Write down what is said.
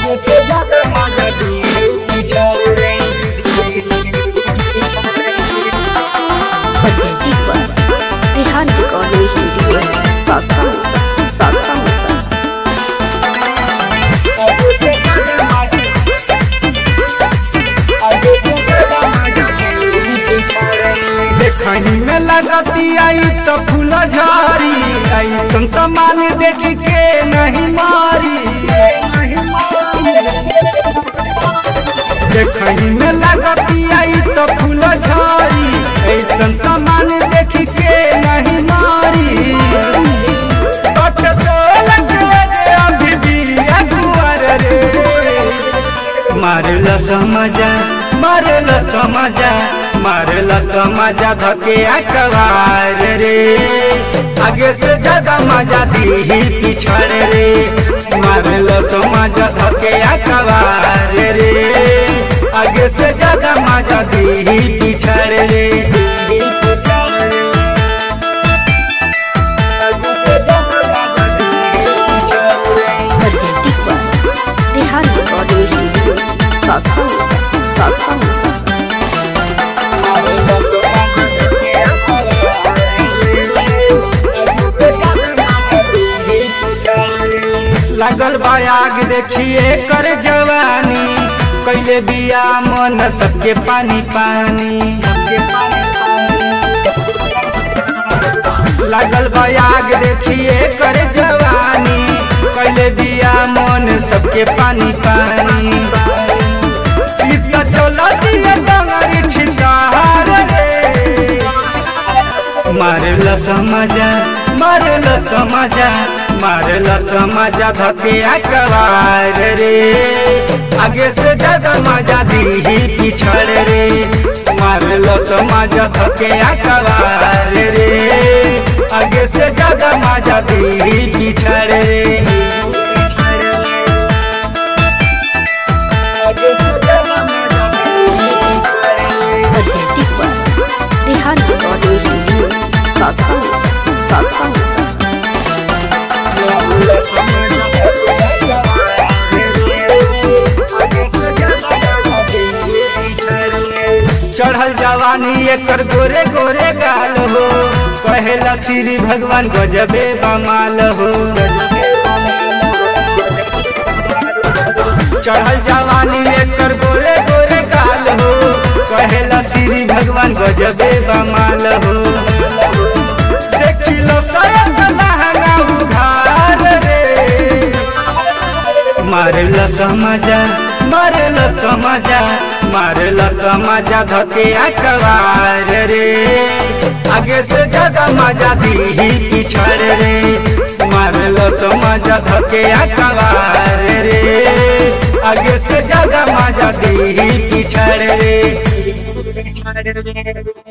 आगे से ज्यादा मजा दी पिछड़ रे Presented by Rehan Recording Studio, Sasa Musa, Sasa Musa. आगे से ज्यादा मजा आगे से ज्यादा मजा दी पिछड़ रे देखनी में लगती आई तो फूल झारी ऐसन सामान देख के नहीं मारी देखनी में लगती आई तो फूल झारी ऐसन सामान देख के नहीं मारी बट सोलह के अभी भी अगुआर रे मारल समझा मारल समझा मारल समझा धके अकबार रे आगे से ज्यादा मजा दी पिछड़ रे मारल समझा धके अकबार रे आगे से ज्यादा मजा दी पिछड़ रे Presented by Rehan Recording Studio, Sasa Musa, Sasa Musa. लागल बा आग देखिए कर जवानी कैले बिया मन सबके पानी पानी लागल बा आग देखिए कर जवानी कैले बिया मन सबके पानी पानी ई त चलती है डंगरी छिटार रे मारल समझा मारल समझा मारल समझा धके अकबार रे आगे से ज्यादा मजा दी पिछड़ रे मारल समझा धके अकबार रे आगे से ज्यादा मजा दी पिछड़ रे Presented by Rehan Recording Studio, Sasa Musa, Sasa Musa. चढ़ल जवानी एकर गोरे गोरे गाल हो कहेला श्री भगवान गजबे बमाल हो चढ़ल जवानी एकर गोरे गोरे गाल हो कहेला श्री भगवान गजबे बमाल हो देखी लो सयन लहंगा उघार रे मारल समझा मारल समझा मारल समझा धके अकबार रे आगे से ज्यादा मजा दी पिछड़ रे मारल समझा धके अकबार रे आगे से ज्यादा मजा दी पिछड़ रे